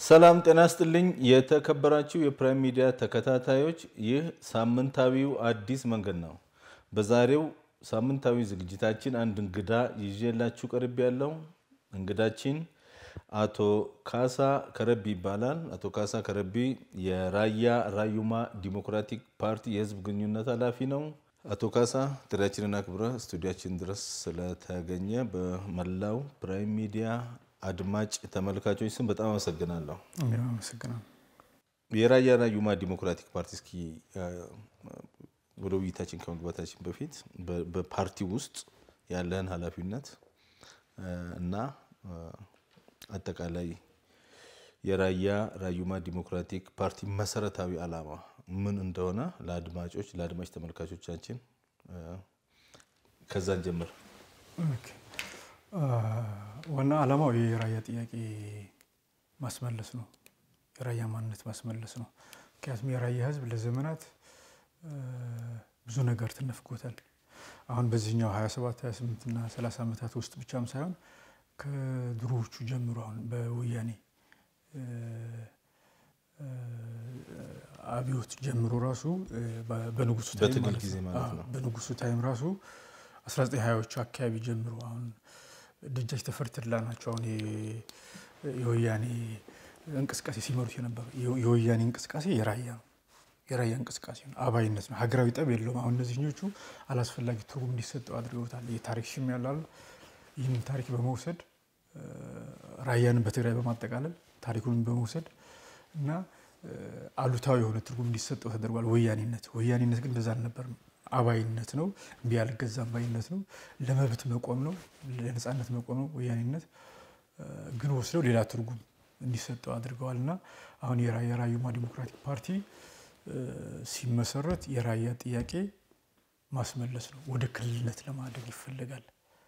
ሰላም ጤና ስጥልኝ። የተከበራችሁ የፕራይም ሚዲያ ተከታታዮች፣ ይህ ሳምንታዊው አዲስ መንገድ ነው። በዛሬው ሳምንታዊ ዝግጅታችን አንድ እንግዳ ይዤላችሁ ቀርብ ያለው እንግዳችን አቶ ካሳ ከረቢ ይባላል። አቶ ካሳ ከረቢ የራያ ራዩማ ዲሞክራቲክ ፓርቲ የህዝብ ግንኙነት ኃላፊ ነው። አቶ ካሳ ጥሪያችንን አክብረ ስቱዲያችን ድረስ ስለተገኘ በመላው ፕራይም ሚዲያ አድማጭ ተመልካቾች ስም በጣም አመሰግናለሁ። አመሰግናለሁ። የራያ ራዩማ ዲሞክራቲክ ፓርቲ እስኪ ወደ ውይይታችን ከመግባታችን በፊት በፓርቲ ውስጥ ያለህን ኃላፊነት እና አጠቃላይ የራያ ራዩማ ዲሞክራቲክ ፓርቲ መሰረታዊ ዓላማ ምን እንደሆነ ለአድማጮች ለአድማጭ ተመልካቾቻችን ከዛን ጀምር። ዋና ዓላማው የራያ ጥያቄ ማስመለስ ነው። የራያ ማንነት ማስመለስ ነው። ምክንያቱም የራያ ህዝብ ለዘመናት ብዙ ነገር ተነፍጎታል። አሁን በዚህኛው 27 28 እና 30 ዓመታት ውስጥ ብቻም ሳይሆን ከድሮዎቹ ጀምሮ አሁን በወያኔ አብዮት ጀምሮ ራሱ በንጉሱ ታይም በትግል ጊዜ ማለት ነው። በንጉሱ ታይም ራሱ 1920ዎቹ አካባቢ ጀምሮ አሁን ደጃች ተፈሪ ተድላ ናቸው። አሁን የወያኔ እንቅስቃሴ ሲመሩት የነበሩ የወያኔ እንቅስቃሴ የራያ ነው። የራያ እንቅስቃሴ ነው። አባይነት ነው። ሀገራዊ ጠብ የለውም። አሁን እነዚህኞቹ አላስፈላጊ ትርጉም እንዲሰጠው አድርገውታል። የታሪክ ሽም ያላሉ ይህንን ታሪክ በመውሰድ ራያንን በትግራይ በማጠቃለል ታሪኩን በመውሰድ እና አሉታዊ የሆነ ትርጉም እንዲሰጠው ተደርጓል። ወያኔነት ወያኔነት ግን እንደዛ አልነበርም። አባይነት ነው። እምቢ አልገዛም ባይነት ነው። ለመብት መቆም ነው። ለነፃነት መቆም ነው። ወያኔነት ግን ወስደው ሌላ ትርጉም እንዲሰጠው አድርገዋል እና አሁን የራያ ራዩማ ዲሞክራቲክ ፓርቲ ሲመሰረት የራያ ጥያቄ ማስመለስ ነው። ወደ ክልልነት ለማድረግ ይፈለጋል።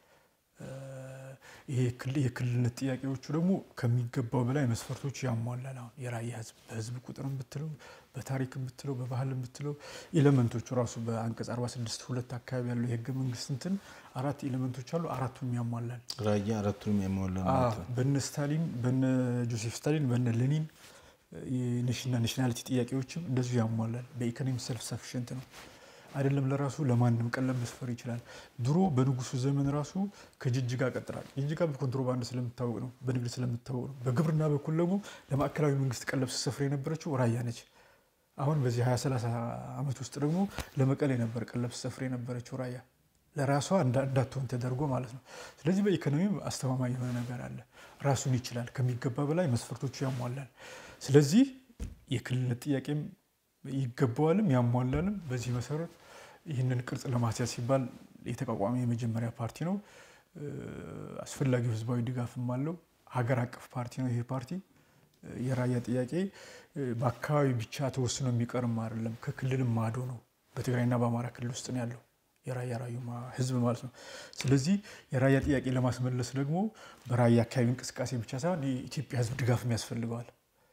ይሄ የክልልነት ጥያቄዎቹ ደግሞ ከሚገባው በላይ መስፈርቶች ያሟላል። አሁን የራያ ህዝብ በህዝብ ቁጥርም ብትለው በታሪክ ብትለው በባህልም ብትለው ኤሌመንቶቹ ራሱ በአንቀጽ 46 ሁለት አካባቢ ያለው የህገ መንግስት እንትን አራት ኤሌመንቶች አሉ። አራቱንም ያሟላል። ራያ አራቱንም ያሟላ ማለት ነው። በነ ስታሊን በነ ጆሴፍ ስታሊን በነ ሌኒን ናሽናሊቲ ጥያቄዎችም እንደዚሁ ያሟላል። በኢኮኖሚ ሰልፍ ሰፊሽንት ነው አይደለም ለራሱ ለማንም ቀለም መስፈር ይችላል። ድሮ በንጉሱ ዘመን ራሱ ከጅጅጋ ቀጥራል። ጅጅጋ በኮንትሮባንድ ስለምታወቅ ነው፣ በንግድ ስለምታወቅ ነው። በግብርና በኩል ደግሞ ለማዕከላዊ መንግስት ቀለብ ስትሰፍር የነበረችው ራያ ነች። አሁን በዚህ 20 30 ዓመት ውስጥ ደግሞ ለመቀሌ ነበር ቀለብ ስትሰፍር የነበረችው ራያ ለራሷ እንዳትሆን ተደርጎ ማለት ነው። ስለዚህ በኢኮኖሚ አስተማማኝ የሆነ ነገር አለ። ራሱን ይችላል። ከሚገባ በላይ መስፈርቶቹ ያሟላል። ስለዚህ የክልልነት ጥያቄም ይገባዋልም ያሟላልም። በዚህ መሰረት ይህንን ቅርጽ ለማስያዝ ሲባል የተቋቋመ የመጀመሪያ ፓርቲ ነው። አስፈላጊው ህዝባዊ ድጋፍም አለው። ሀገር አቀፍ ፓርቲ ነው። ይሄ ፓርቲ የራያ ጥያቄ በአካባቢ ብቻ ተወስኖ የሚቀርም አይደለም። ከክልልም ማዶ ነው። በትግራይና በአማራ ክልል ውስጥ ነው ያለው የራያ ራዩማ ህዝብ ማለት ነው። ስለዚህ የራያ ጥያቄ ለማስመለስ ደግሞ በራያ አካባቢ እንቅስቃሴ ብቻ ሳይሆን የኢትዮጵያ ህዝብ ድጋፍም ያስፈልገዋል።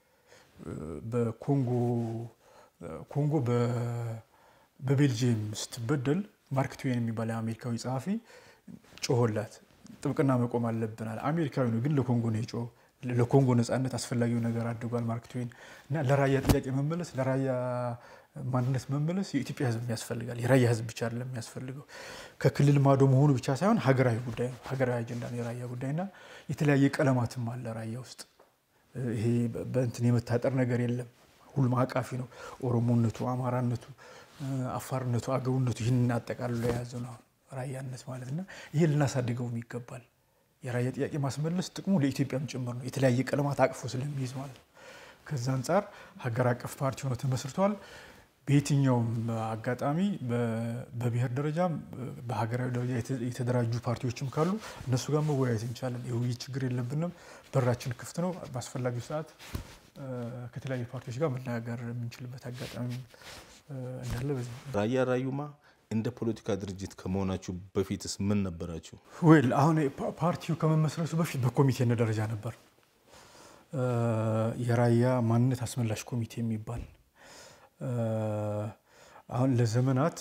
በኮንጎ ኮንጎ በቤልጅየም ስትበደል ማርክ ትዌን የሚባል የአሜሪካዊ ጸሐፊ ጮሆላት ጥብቅና መቆም አለብናል። አሜሪካዊ ነው ግን ለኮንጎ ነው የጮኸው። ለኮንጎ ነፃነት አስፈላጊው ነገር አድርጓል ማርክ ትዌን እና ለራያ ጥያቄ መመለስ ለራያ ማንነት መመለስ የኢትዮጵያ ህዝብ ያስፈልጋል። የራያ ህዝብ ብቻ አይደለም የሚያስፈልገው ከክልል ማዶ መሆኑ ብቻ ሳይሆን ሀገራዊ ጉዳይ ነው። ሀገራዊ አጀንዳ ነው የራያ ጉዳይና የተለያየ ቀለማትም አለ ራያ ውስጥ ይሄ በእንትን የመታጠር ነገር የለም። ሁሉም አቃፊ ነው። ኦሮሞነቱ፣ አማራነቱ፣ አፋርነቱ፣ አገውነቱ ይህንን አጠቃልሎ የያዘ ነው ራያነት ማለት እና ይሄ ልናሳድገውም ይገባል። የራያ ጥያቄ ማስመለስ ጥቅሙ ለኢትዮጵያም ጭምር ነው። የተለያየ ቀለማት አቅፎ ስለሚይዝ ማለት ነው። ከዛ አንጻር ሀገር አቀፍ ፓርቲ ሆኖ ተመስርቷል። በየትኛውም አጋጣሚ በብሔር ደረጃም በሀገራዊ ደረጃ የተደራጁ ፓርቲዎችም ካሉ እነሱ ጋር መወያየት እንችላለን። የውይይት ችግር የለብንም። በራችን ክፍት ነው። በአስፈላጊው ሰዓት ከተለያዩ ፓርቲዎች ጋር መነጋገር የምንችልበት አጋጣሚ እንዳለ በዚህ ራያ ራዩማ እንደ ፖለቲካ ድርጅት ከመሆናችሁ በፊትስ ምን ነበራችሁ? ወይል አሁን ፓርቲው ከመመስረቱ በፊት በኮሚቴነት ደረጃ ነበር። የራያ ማንነት አስመላሽ ኮሚቴ የሚባል አሁን ለዘመናት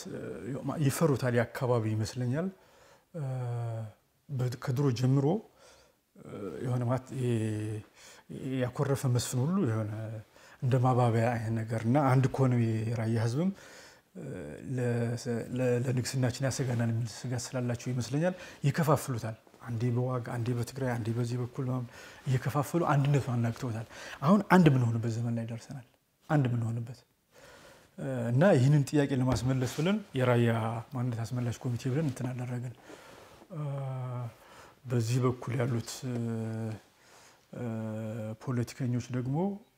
ይፈሩታል የአካባቢ ይመስለኛል። ከድሮ ጀምሮ የሆነ ማለት ያኮረፈ መስፍን ሁሉ የሆነ እንደ ማባቢያ አይነት ነገር እና አንድ ከሆነ የራያ ህዝብም ለንግስናችን ያሰጋናል የሚል ስጋት ስላላቸው ይመስለኛል ይከፋፍሉታል። አንዴ በዋግ አንዴ በትግራይ አንዴ በዚህ በኩል እየከፋፈሉ አንድነቱን አናግተውታል። አሁን አንድ የምንሆንበት ዘመን ላይ ደርሰናል። አንድ የምንሆንበት እና ይህንን ጥያቄ ለማስመለስ ብለን የራያ ማንነት አስመላሽ ኮሚቴ ብለን እንትን አደረግን። በዚህ በኩል ያሉት ፖለቲከኞች ደግሞ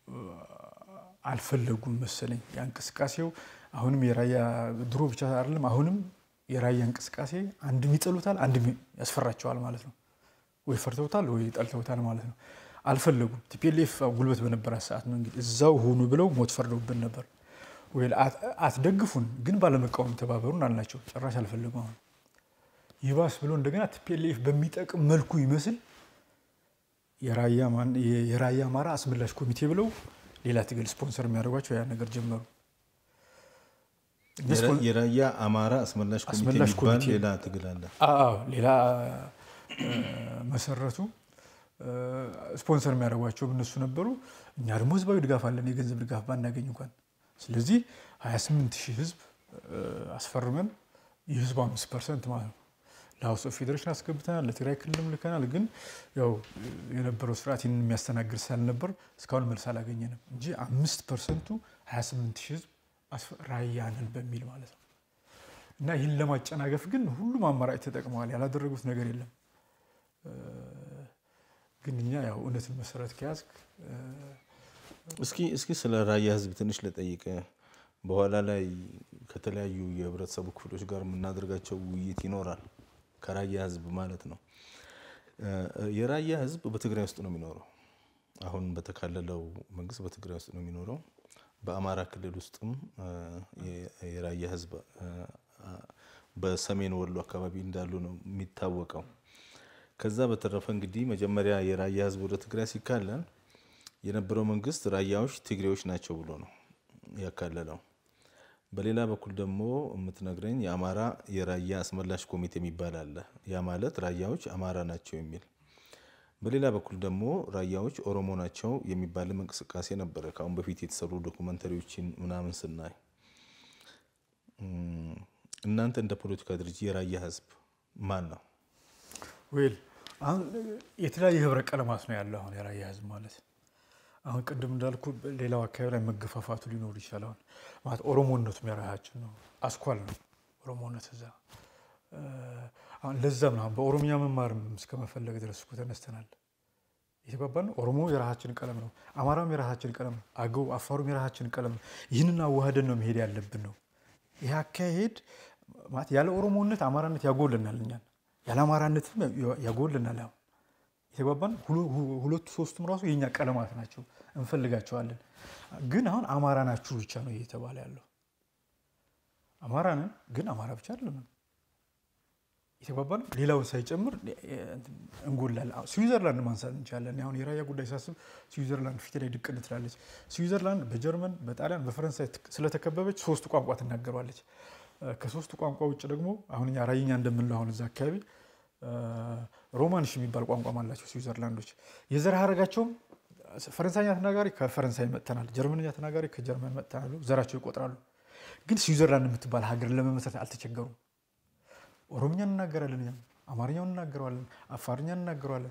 አልፈለጉም መሰለኝ ያ እንቅስቃሴው አሁንም የራያ ድሮ ብቻ አይደለም አሁንም የራያ እንቅስቃሴ አንድም ይጠሉታል፣ አንድም ያስፈራቸዋል ማለት ነው። ወይ ፈርተውታል ወይ ጠልተውታል ማለት ነው። አልፈለጉም። ቲፒኤልኤፍ ጉልበት በነበራት ሰዓት ነው እንግዲህ እዛው ሆኑ ብለው ሞት ፈርደውብን ነበር። ወይ አትደግፉን ግን ባለመቃወም ተባበሩን አልናቸው። ጭራሽ አልፈለጉም። አሁን ይባስ ብሎ እንደገና ቲፒኤልኤፍ በሚጠቅም መልኩ ይመስል የራያ አማራ አስመላሽ ኮሚቴ ብለው ሌላ ትግል ስፖንሰር የሚያደርጓቸው ያ ነገር ጀመሩ። የራያ አማራ አስመላሽ ኮሚቴ አስመላሽ የሚባል ኮሚቴ። ሌላ ትግል አለ። አዎ ሌላ መሰረቱ። ስፖንሰር የሚያደርጓቸው እነሱ ነበሩ። እኛ ደግሞ ህዝባዊ ድጋፍ አለን፣ የገንዘብ ድጋፍ ባናገኝ እንኳን። ስለዚህ 28 ሺህ ህዝብ አስፈርመን የህዝቡ አምስት ፐርሰንት ማለት ነው ለሀውስ ኦፍ ፌዴሬሽን አስገብተናል፣ ለትግራይ ክልልም ልከናል። ግን ያው የነበረው ስርዓት ይህንን የሚያስተናግድ ስላልነበር እስካሁን መልስ አላገኘንም እንጂ አምስት ፐርሰንቱ 28 ሺህ ህዝብ ራያ ነን በሚል ማለት ነው። እና ይህን ለማጨናገፍ ግን ሁሉም አማራጭ ተጠቅመዋል። ያላደረጉት ነገር የለም። ግን እኛ ያው እውነትን መሰረት ከያዝክ እስኪ እስኪ ስለ ራያ ህዝብ ትንሽ ልጠይቅ። በኋላ ላይ ከተለያዩ የህብረተሰቡ ክፍሎች ጋር የምናደርጋቸው ውይይት ይኖራል። ከራያ ህዝብ ማለት ነው። የራያ ህዝብ በትግራይ ውስጥ ነው የሚኖረው። አሁን በተካለለው መንግስት በትግራይ ውስጥ ነው የሚኖረው። በአማራ ክልል ውስጥም የራያ ህዝብ በሰሜን ወሎ አካባቢ እንዳሉ ነው የሚታወቀው። ከዛ በተረፈ እንግዲህ መጀመሪያ የራያ ህዝብ ወደ ትግራይ ሲካለል የነበረው መንግስት ራያዎች ትግሬዎች ናቸው ብሎ ነው ያካለለው። በሌላ በኩል ደግሞ የምትነግረኝ የአማራ የራያ አስመላሽ ኮሚቴ የሚባል አለ። ያ ማለት ራያዎች አማራ ናቸው የሚል በሌላ በኩል ደግሞ ራያዎች ኦሮሞ ናቸው የሚባልም እንቅስቃሴ ነበረ። ከአሁን በፊት የተሰሩ ዶኩመንተሪዎችን ምናምን ስናይ እናንተ እንደ ፖለቲካ ድርጅት የራያ ህዝብ ማን ነው? ዌል አሁን የተለያየ ህብረ ቀለማት ነው ያለው። አሁን የራያ ህዝብ ማለት አሁን ቅድም እንዳልኩ ሌላው አካባቢ ላይ መገፋፋቱ ሊኖር ይችላል። አሁን ማለት ኦሮሞነቱም የራሳችን ነው፣ አስኳል ነው ኦሮሞነት እዛ አሁን ለዛም ነው አሁን በኦሮምኛ መማርም እስከ መፈለግ ድረስ እኮ ተነስተናል። የተባባል ነው። ኦሮሞ የራሳችን ቀለም ነው፣ አማራም የራሳችን ቀለም ነው፣ አገው አፋሩም የራሳችን ቀለም ነው። ይህንን አዋህደን ነው መሄድ ያለብን ነው። ይህ አካሄድ ማለት ያለ ኦሮሞነት አማራነት ያጎልናል፣ እኛን ያለ አማራነትም ያጎልናል። አሁን የተባባል ሁለቱ ሶስቱም ራሱ የእኛ ቀለማት ናቸው፣ እንፈልጋቸዋለን። ግን አሁን አማራ ናችሁ ብቻ ነው እየተባለ ያለው። አማራ ነን፣ ግን አማራ ብቻ አይደለም የተባባል ሌላውን ሳይጨምር እንጎላለን። ስዊዘርላንድ ማንሳት እንችላለን። አሁን የራያ ጉዳይ ሳስብ ስዊዘርላንድ ፊት ላይ ድቅን ትላለች። ስዊዘርላንድ በጀርመን፣ በጣሊያን፣ በፈረንሳይ ስለተከበበች ሶስት ቋንቋ ትናገሯለች። ከሶስቱ ቋንቋ ውጭ ደግሞ አሁን እኛ ራይኛ እንደምንለው አሁን እዛ አካባቢ ሮማንሽ የሚባል ቋንቋም አላቸው ስዊዘርላንዶች። የዘር ሀረጋቸውም ፈረንሳይኛ ተናጋሪ ከፈረንሳይ መጥተናል፣ ጀርመንኛ ተናጋሪ ከጀርመን መጥተናል ዘራቸው ይቆጥራሉ። ግን ስዊዘርላንድ የምትባል ሀገር ለመመስረት አልተቸገሩም። ኦሮምኛ እንናገራለን፣ እኛም አማርኛውን እናገረዋለን፣ አፋርኛ እናገረዋለን፣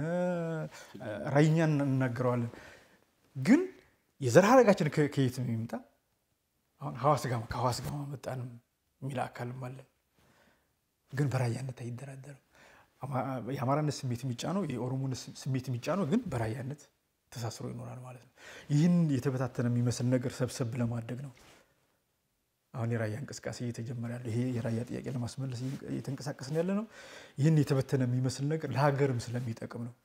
ራይኛ እናገረዋለን። ግን የዘር ሀረጋችን ከየት ነው የሚመጣ? አሁን ሐዋስ ጋማ ከሐዋስ ጋማ መጣን የሚል አካልም አለን። ግን በራያነት አይደራደርም። የአማራነት ስሜት የሚጫነው የኦሮሞነት ስሜት የሚጫነው ግን በራያነት ተሳስሮ ይኖራል ማለት ነው። ይህን የተበታተነ የሚመስል ነገር ሰብሰብ ለማድረግ ነው አሁን የራያ እንቅስቃሴ እየተጀመረ ያለው። ይሄ የራያ ጥያቄ ለማስመለስ እየተንቀሳቀስን ያለ ነው። ይህን የተበተነ የሚመስል ነገር ለሀገርም ስለሚጠቅም ነው።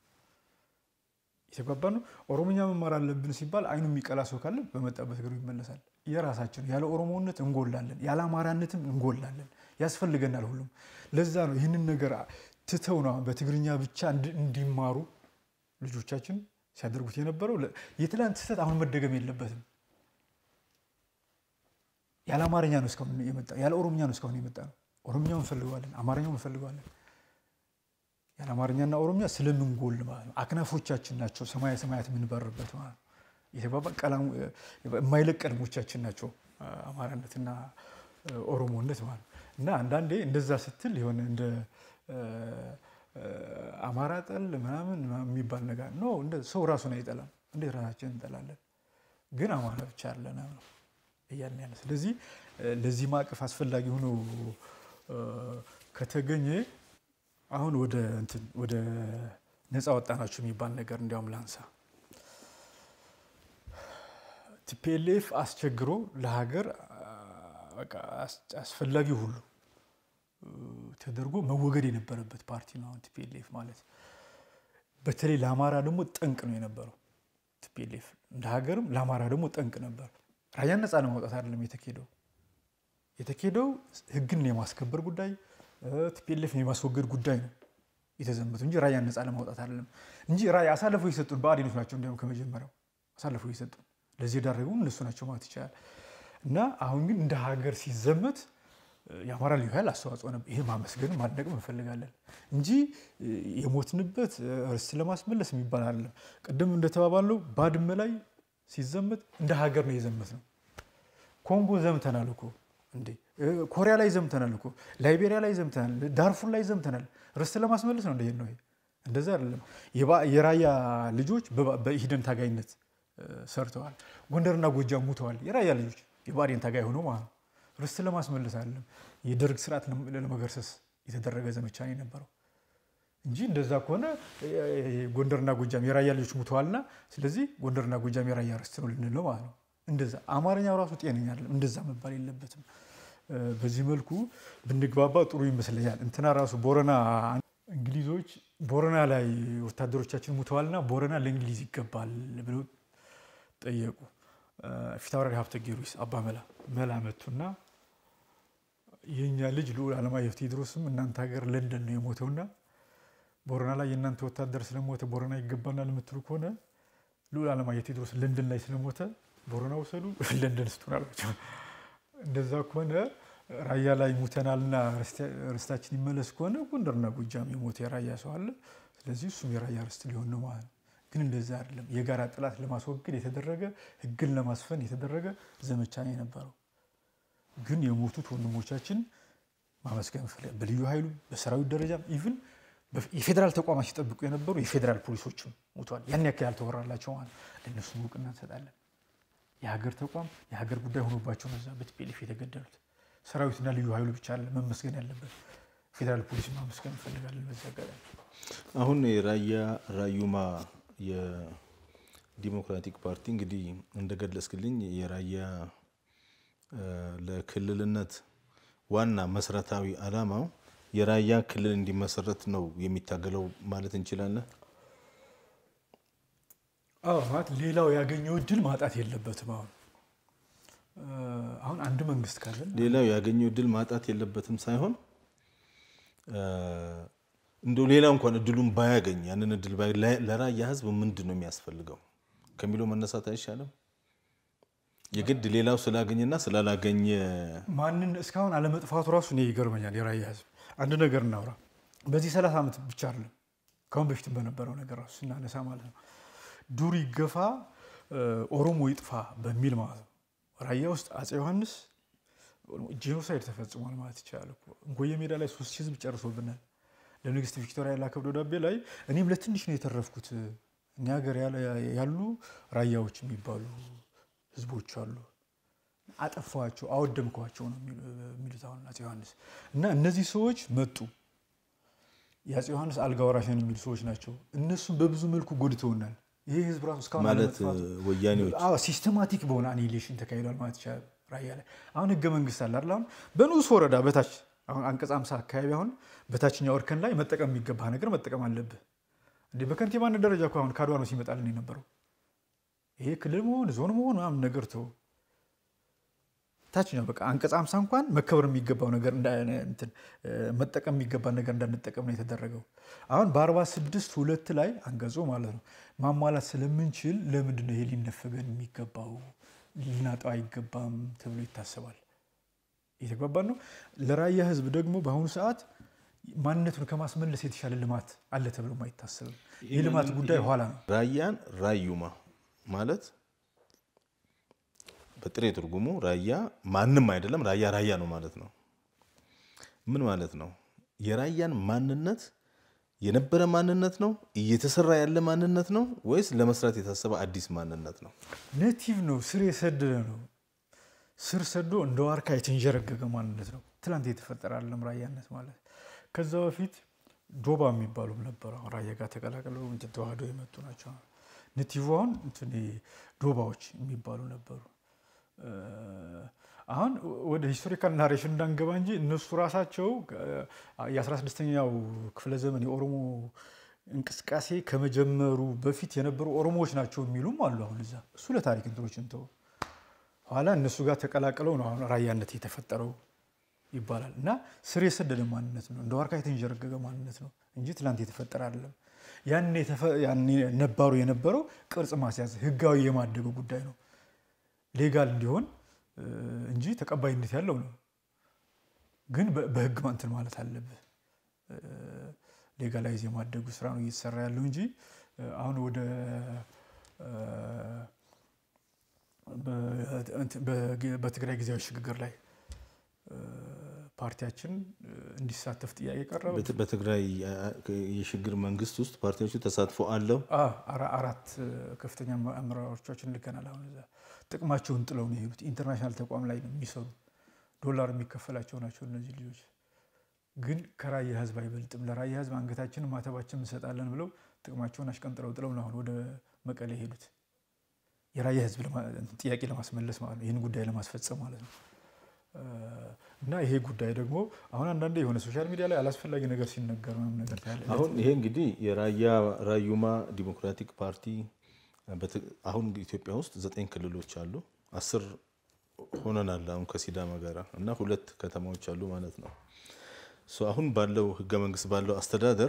የተግባባ ነው። ኦሮሞኛ መማር አለብን ሲባል አይኑ የሚቀላ ሰው ካለ በመጣበት እግሩ ይመለሳል። የራሳችን ያለ ኦሮሞነት እንጎላለን፣ ያለ አማራነትም እንጎላለን። ያስፈልገናል ሁሉም። ለዛ ነው ይህንን ነገር ትተው ነው በትግርኛ ብቻ እንዲማሩ ልጆቻችን ሲያደርጉት የነበረው። የትላንት ስህተት አሁን መደገም የለበትም። ያለ አማርኛ ነው እስካሁን የመጣ ያለ ኦሮምኛ ነው እስካሁን የመጣ ነው። ኦሮምኛው እንፈልገዋለን፣ አማርኛው እንፈልገዋለን። ያን አማርኛና ኦሮምኛ ስለምንጎል ማለት ነው። አክናፎቻችን ናቸው ሰማያ ሰማያት የምንበርበት ማለት ነው። የተባባ ቀላሙ የማይለቅ ቀለሞቻችን ናቸው አማራነትና ኦሮሞነት ማለት ነው። እና አንዳንዴ እንደዛ ስትል የሆነ እንደ አማራ ጠል ምናምን የሚባል ነገር ኖ ሰው ራሱን አይጠላም። እንዴት ራሳችን እንጠላለን? ግን አማራ ብቻ አለን ነው እያልን ያለ። ስለዚህ ለዚህ ማዕቀፍ አስፈላጊ ሆኖ ከተገኘ አሁን ወደ እንትን ወደ ነፃ ወጣናቸው የሚባል ነገር እንዲያውም ላንሳ። ቲፒኤልኤፍ አስቸግሮ ለሀገር አስፈላጊ ሁሉ ተደርጎ መወገድ የነበረበት ፓርቲ ነው። አሁን ቲፒኤልኤፍ ማለት በተለይ ለአማራ ደግሞ ጠንቅ ነው የነበረው። ቲፒኤልኤፍ እንደ ሀገርም ለአማራ ደግሞ ጠንቅ ነበር። ራያን ነፃ ለማውጣት አይደለም የተኬደው የተኬደው ህግን የማስከበር ጉዳይ ቲፒኤልኤፍን የማስወገድ ጉዳይ ነው የተዘመቱ እንጂ ራያን ነፃ ለማውጣት አይደለም እንጂ ራያ አሳልፈው የሰጡን ብአዴኖች ናቸው። እንዲያውም ከመጀመሪያው አሳልፈው የሰጡን ለዚህ የዳረጉ እነሱ ናቸው ማለት ይቻላል። እና አሁን ግን እንደ ሀገር ሲዘመት የአማራ ልዩ ኃይል አስተዋጽኦ ነበር። ይሄ ማመስገን ማድነቅ እንፈልጋለን እንጂ የሞትንበት ርስት ለማስመለስ የሚባል አይደለም። ቅድም እንደተባባለው ባድመ ላይ ሲዘመት እንደ ሀገር ነው የዘመት ነው። ኮንጎ ዘምተናል እኮ እንዴ፣ ኮሪያ ላይ ዘምተናል እኮ፣ ላይቤሪያ ላይ ዘምተናል፣ ዳርፉር ላይ ዘምተናል። ርስት ለማስመለስ ነው እንደሄድ ነው። እንደዛ አይደለም። የራያ ልጆች በኢሂደን ታጋይነት ሰርተዋል። ጎንደርና ጎጃም ሙተዋል። የራያ ልጆች የብአዴን ታጋይ ሆኖ ማለት ነው። ርስት ለማስመለስ አይደለም። የደርግ ስርዓት ለመገርሰስ የተደረገ ዘመቻ ነው የነበረው እንጂ እንደዛ ከሆነ ጎንደርና ጎጃም የራያ ልጆች ሙተዋልና ስለዚህ ጎንደርና ጎጃም የራያ ርስት ነው ልንል ነው ማለት ነው። እንደዛ አማርኛው ራሱ ጤነኛ አይደለም። እንደዛ መባል የለበትም። በዚህ መልኩ ብንግባባ ጥሩ ይመስለኛል። እንትና ራሱ ቦረና እንግሊዞች ቦረና ላይ ወታደሮቻችን ሙተዋልና ቦረና ለእንግሊዝ ይገባል ብለው ጠየቁ። ፊታውራሪ ሀብተ ጊዮርጊስ አባ መላ መላ መቱና የእኛ ልጅ ልዑል አለማየሁ ቴዎድሮስም እናንተ ሀገር ለንደን ነው የሞተውና ቦረና ላይ የእናንተ ወታደር ስለሞተ ቦረና ይገባናል የምትሉ ከሆነ ልዑል አለማየሁ ቴዎድሮስ ለንደን ላይ ስለሞተ ቦረና ውሰዱ፣ ለንደን ስጡን አሏቸው። እንደዛ ከሆነ ራያ ላይ ሙተናልና ርስታችን ይመለስ ከሆነ ጎንደርና ጎጃም የሞተ የራያ ሰው አለ። ስለዚህ እሱም የራያ ርስት ሊሆን ነው ማለት ነው። ግን እንደዛ አይደለም። የጋራ ጠላት ለማስወገድ የተደረገ ህግን ለማስፈን የተደረገ ዘመቻ ነው የነበረው። ግን የሞቱት ወንድሞቻችን ማመስገን ፈልጋለሁ። በልዩ ኃይሉ በሰራዊት ደረጃም ኢቭን የፌዴራል ተቋማት ሲጠብቁ የነበሩ የፌዴራል ፖሊሶችም ሞተዋል። ያን ያክል ያልተወራላቸው ማለት ለእነሱም እውቅና እንሰጣለን። የሀገር ተቋም የሀገር ጉዳይ ሆኖባቸው ነው እዛ በቲፒኤልኤፍ የተገደሉት። ሰራዊትና ልዩ ኃይሉ ብቻ አለ መመስገን ያለበት ፌዴራል ፖሊስ ማመስገን እንፈልጋለን። በዚህ አጋጣሚ አሁን የራያ ራዩማ የዲሞክራቲክ ፓርቲ እንግዲህ እንደገለጽክልኝ የራያ ለክልልነት ዋና መሰረታዊ ዓላማው የራያ ክልል እንዲመሰረት ነው የሚታገለው ማለት እንችላለን። አዎ ማለት ሌላው ያገኘው እድል ማጣት የለበትም። አሁን አሁን አንድ መንግስት ካለን ሌላው ያገኘው እድል ማጣት የለበትም ሳይሆን እንደው ሌላ እንኳን እድሉን ባያገኝ ያንን እድል ለራያ ህዝብ ምንድን ነው የሚያስፈልገው ከሚለው መነሳት አይሻልም? የግድ ሌላው ስላገኘና ስላላገኘ ማንን እስካሁን አለመጥፋቱ ራሱ እኔ ይገርመኛል። የራያ ህዝብ አንድ ነገር እናውራ። በዚህ ሰላሳ ዓመት ብቻ አይደለም ከአሁን በፊትም በነበረው ነገር ራሱ ስናነሳ ማለት ነው ዱር ይገፋ ኦሮሞ ይጥፋ በሚል ማለት ነው ራያ ውስጥ አፄ ዮሐንስ ጄኖሳይድ ተፈጽሟል ማለት ይቻላል። እንጎየ ሜዳ ላይ ሶስት ሺህ ህዝብ ጨርሶብናል። ለንግስት ቪክቶሪያ የላከው ደብዳቤ ላይ እኔም ለትንሽ ነው የተረፍኩት፣ እኛ ሀገር ያሉ ራያዎች የሚባሉ ህዝቦች አሉ፣ አጠፋቸው፣ አወደምኳቸው ነው የሚሉት አሁን አፄ ዮሐንስ እና እነዚህ ሰዎች መጡ። የአፄ ዮሐንስ አልጋ ወራሽ ነን የሚሉ ሰዎች ናቸው። እነሱም በብዙ መልኩ ጎድተውናል። ይህ ህዝብ ራሱ እስካሁን ማለት ወያኔዎች ሲስተማቲክ በሆነ አኒሌሽን ተካሂዷል ማለት ይቻላል። ራያ ላይ አሁን ህገ መንግስት አለ አይደል? አሁን በንዑስ ወረዳ በታች አሁን አንቀጽ አምሳ አካባቢ አሁን በታችኛው እርከን ላይ መጠቀም የሚገባ ነገር መጠቀም አለብህ እንዴ። በከንቲባነት ደረጃ እኮ አሁን ከአድዋ ነው ሲመጣልን የነበረው ይሄ ክልል መሆን ዞን መሆን ምናምን ነገር ተው። ታችኛው በቃ አንቀጽ አምሳ እንኳን መከበር የሚገባው ነገር መጠቀም የሚገባ ነገር እንዳንጠቀም ነው የተደረገው። አሁን በአርባ ስድስት ሁለት ላይ አንቀጹ ማለት ነው ማሟላት ስለምንችል ለምንድን ነው ይሄ ሊነፈገን የሚገባው ልናጣው አይገባም ተብሎ ይታሰባል። እየተግባባን ነው። ለራያ ህዝብ ደግሞ በአሁኑ ሰዓት ማንነቱን ከማስመለስ የተሻለ ልማት አለ ተብሎም አይታሰብም። የልማት ጉዳይ ኋላ ነው። ራያን ራዩማ ማለት በጥሬ ትርጉሙ ራያ ማንም አይደለም፣ ራያ ራያ ነው ማለት ነው። ምን ማለት ነው? የራያን ማንነት የነበረ ማንነት ነው፣ እየተሰራ ያለ ማንነት ነው ወይስ ለመስራት የታሰበ አዲስ ማንነት ነው? ኔቲቭ ነው፣ ስር የሰደደ ነው። ስር ሰዶ እንደ ዋርካ የተንዠረገገ ማንነት ነው። ትላንት የተፈጠረ አለም ራያነት ማለት ከዛ በፊት ዶባ የሚባሉም ነበሩ። አሁን ራያ ጋር ተቀላቅለው እንትን ተዋህደው የመጡ ናቸው። ኔቲቭ አሁን እንትን ዶባዎች የሚባሉ ነበሩ። አሁን ወደ ሂስቶሪካል ናሬሽን እንዳንገባ እንጂ እነሱ ራሳቸው የ16ኛው ክፍለ ዘመን የኦሮሞ እንቅስቃሴ ከመጀመሩ በፊት የነበሩ ኦሮሞዎች ናቸው የሚሉም አሉ። አሁን እዛ እሱ ለታሪክ እንትኖች እንተው። ኋላ እነሱ ጋር ተቀላቅለው ነው አሁን ራያነት የተፈጠረው ይባላል። እና ስር የሰደደ ማንነት ነው፣ እንደ ዋርካ የተንዠረገገ ማንነት ነው እንጂ ትላንት የተፈጠረ አይደለም። ያኔ ነባሩ የነበረው ቅርጽ ማስያዝ ህጋዊ የማደጉ ጉዳይ ነው ሌጋል እንዲሆን እንጂ ተቀባይነት ያለው ነው። ግን በህግ እንትን ማለት አለብህ። ሌጋላይዝ የማደጉ ስራ ነው እየተሰራ ያለው እንጂ አሁን ወደ በትግራይ ጊዜያዊ ሽግግር ላይ ፓርቲያችን እንዲሳተፍ ጥያቄ ቀረበ። በትግራይ የሽግግር መንግስት ውስጥ ፓርቲዎቹ ተሳትፎ አለው። አራት ከፍተኛ አመራሮቻችን ልከናል። አሁን እዛ ጥቅማቸውን ጥለው ነው የሄዱት። ኢንተርናሽናል ተቋም ላይ ነው የሚሰሩ ዶላር የሚከፈላቸው ናቸው እነዚህ ልጆች። ግን ከራያ ህዝብ አይበልጥም፣ ለራያ ህዝብ አንገታችንን ማተባችን እንሰጣለን ብለው ጥቅማቸውን አሽቀንጥረው ጥለው ነው አሁን ወደ መቀሌ የሄዱት። የራያ ህዝብ ጥያቄ ለማስመለስ ማለት ነው፣ ይህን ጉዳይ ለማስፈጸም ማለት ነው። እና ይሄ ጉዳይ ደግሞ አሁን አንዳንዴ የሆነ ሶሻል ሚዲያ ላይ አላስፈላጊ ነገር ሲነገር ምናምን ነገር ታያለ። አሁን ይሄ እንግዲህ የራያ ራዩማ ዲሞክራቲክ ፓርቲ አሁን ኢትዮጵያ ውስጥ ዘጠኝ ክልሎች አሉ። አስር ሆነናል አሁን ከሲዳማ ጋር እና ሁለት ከተማዎች አሉ ማለት ነው። አሁን ባለው ህገ መንግስት ባለው አስተዳደር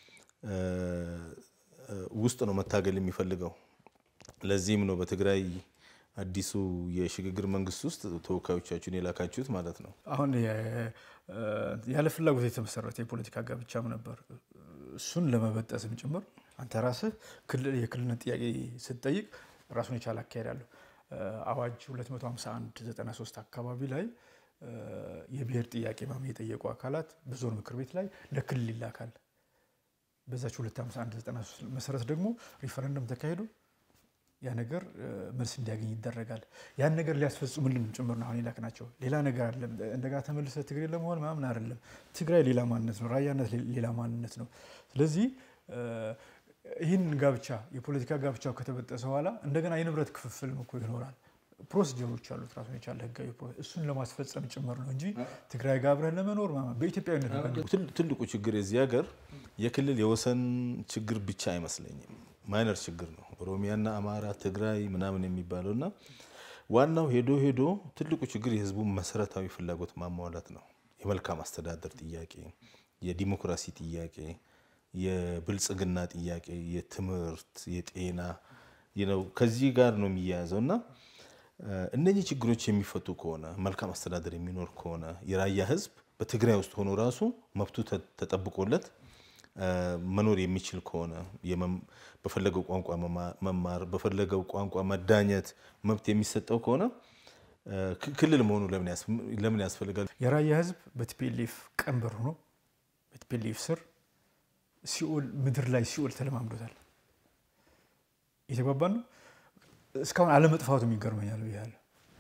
ውስጥ ነው መታገል የሚፈልገው። ለዚህም ነው በትግራይ አዲሱ የሽግግር መንግስት ውስጥ ተወካዮቻችሁን የላካችሁት ማለት ነው። አሁን ያለ ፍላጎት የተመሰረተ የፖለቲካ ጋብቻም ነበር። እሱን ለመበጠስም ጭምር አንተ ራስህ የክልልነት ጥያቄ ስትጠይቅ ራሱን የቻለ አካሄድ አለው። አዋጅ 251 93 አካባቢ ላይ የብሔር ጥያቄ ማም የጠየቁ አካላት በዞን ምክር ቤት ላይ ለክልል ይላካል። በዛች 251 93 መሰረት ደግሞ ሪፈረንደም ተካሂዶ ያ ነገር መልስ እንዲያገኝ ይደረጋል። ያን ነገር ሊያስፈጽሙልን ጭምር ነው አሁን የላክናቸው። ሌላ ነገር አይደለም። እንደጋ ተመልሰ ትግሬ ለመሆን ምናምን አይደለም። ትግራይ ሌላ ማንነት ነው፣ ራያነት ሌላ ማንነት ነው። ስለዚህ ይህን ጋብቻ የፖለቲካ ጋብቻው ከተበጠሰ በኋላ እንደገና የንብረት ክፍፍል እኮ ይኖራል። ፕሮሲጀሮች አሉት ራሱን የቻለ ህጋዊ እሱን ለማስፈጸም ጭምር ነው እንጂ ትግራይ ጋር አብረን ለመኖር በኢትዮጵያዊነት ትልቁ ችግር የዚህ ሀገር የክልል የወሰን ችግር ብቻ አይመስለኝም። ማይነር ችግር ነው። ኦሮሚያና አማራ፣ ትግራይ ምናምን የሚባለው እና ዋናው ሄዶ ሄዶ ትልቁ ችግር የህዝቡ መሰረታዊ ፍላጎት ማሟላት ነው። የመልካም አስተዳደር ጥያቄ፣ የዲሞክራሲ ጥያቄ፣ የብልጽግና ጥያቄ፣ የትምህርት፣ የጤና ነው ከዚህ ጋር ነው የሚያያዘው እና እነዚህ ችግሮች የሚፈቱ ከሆነ መልካም አስተዳደር የሚኖር ከሆነ የራያ ህዝብ በትግራይ ውስጥ ሆኖ ራሱ መብቱ ተጠብቆለት መኖር የሚችል ከሆነ በፈለገው ቋንቋ መማር በፈለገው ቋንቋ መዳኘት መብት የሚሰጠው ከሆነ ክልል መሆኑ ለምን ያስፈልጋል? የራያ ህዝብ በቲፒኤልኤፍ ቀንበር ሆኖ በቲፒኤልኤፍ ስር ሲኦል ምድር ላይ ሲኦል ተለማምዶታል። እየተግባባን ነው። እስካሁን አለመጥፋቱም ይገርመኛል ብያለሁ።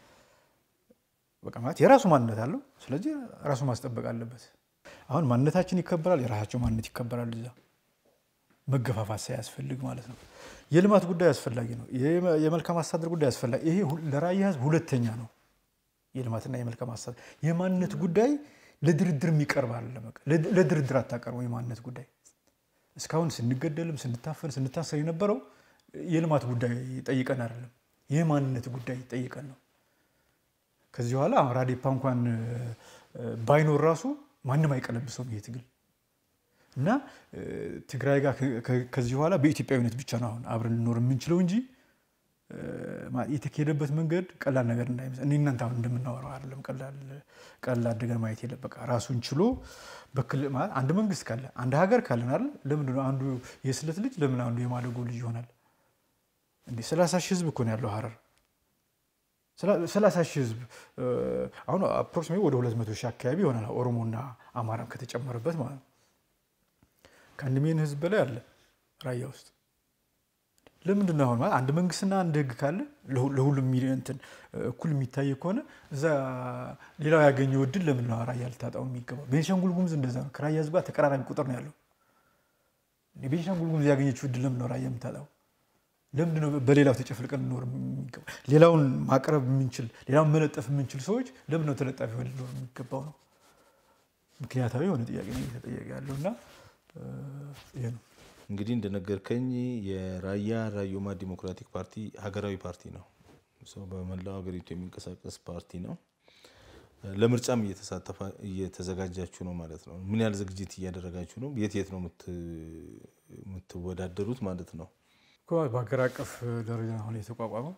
በቃ ማለት የራሱ ማንነት አለው። ስለዚህ ራሱ ማስጠበቅ አለበት። አሁን ማንነታችን ይከበራል፣ የራሳቸው ማንነት ይከበራል። እዛ መገፋፋት ሳያስፈልግ ማለት ነው። የልማት ጉዳይ አስፈላጊ ነው። የመልካም አስተዳደር ጉዳይ አስፈላጊ ይሄ ለራያ ህዝብ ሁለተኛ ነው። የልማትና የመልካም አስተዳደር የማንነት ጉዳይ ለድርድር የሚቀርብ አይደለም። ለድርድር አታቀርበው የማንነት ጉዳይ። እስካሁን ስንገደልም ስንታፈን ስንታሰር የነበረው የልማት ጉዳይ ጠይቀን አይደለም፣ የማንነት ጉዳይ ጠይቀን ነው። ከዚህ በኋላ ራዴፓ እንኳን ባይኖር ራሱ ማንም አይቀለብሰውም ይሄ ትግል እና ትግራይ ጋር ከዚህ በኋላ በኢትዮጵያዊነት ብቻ ነው አሁን አብረን ልኖር የምንችለው እንጂ የተካሄደበት መንገድ ቀላል ነገር እንዳይመስል እኔ እናንተ አሁን እንደምናወራው አይደለም። ቀላል አድርገን ማየት የለም። በቃ ራሱን ችሎ በክልል ማለት አንድ መንግስት ካለ አንድ ሀገር ካለን አይደል? ለምንድን ነው አንዱ የስለት ልጅ ለምን አንዱ የማደጎ ልጅ ይሆናል? እንዴ ሰላሳ ሺህ ህዝብ እኮ ነው ያለው ሀረር ሰላሳ ሺህ ህዝብ አሁን አፕሮክሲሜ ወደ ሁለት መቶ ሺህ አካባቢ ይሆናል ኦሮሞና አማራም ከተጨመረበት ማለት ነው። ከአንድ ሚሊዮን ህዝብ በላይ አለ ራያ ውስጥ። ለምንድን ነው አሁን ማለት አንድ መንግስትና አንድ ህግ ካለ ለሁሉም እንትን እኩል የሚታይ ከሆነ እዛ ሌላው ያገኘው እድል ለምን ነው ራያ ልታጣው የሚገባው? ቤንሻንጉል ጉሙዝ እንደዛ ነው። ከራያ ህዝብ ጋር ተቀራራቢ ቁጥር ነው ያለው። ቤንሻንጉል ጉሙዝ ያገኘችው እድል ለምን ነው ራያ የምታጣው? ለምንድን ነው በሌላው ተጨፍልቀን ልኖር የሚገባው? ሌላውን ማቅረብ የምንችል ሌላውን መለጠፍ የምንችል ሰዎች ለምን ነው ተለጣፊ ሆነ ልኖር የሚገባው ነው? ምክንያታዊ የሆነ ጥያቄ ነው እየተጠየቀ ያለው እና ይሄ ነው እንግዲህ እንደነገርከኝ የራያ ራዮማ ዲሞክራቲክ ፓርቲ ሀገራዊ ፓርቲ ነው። ሰው በመላው ሀገሪቱ የሚንቀሳቀስ ፓርቲ ነው። ለምርጫም እየተዘጋጃችሁ ነው ማለት ነው። ምን ያህል ዝግጅት እያደረጋችሁ ነው? የት የት ነው የምትወዳደሩት ማለት ነው? በሀገር አቀፍ ደረጃ አሁን የተቋቋመው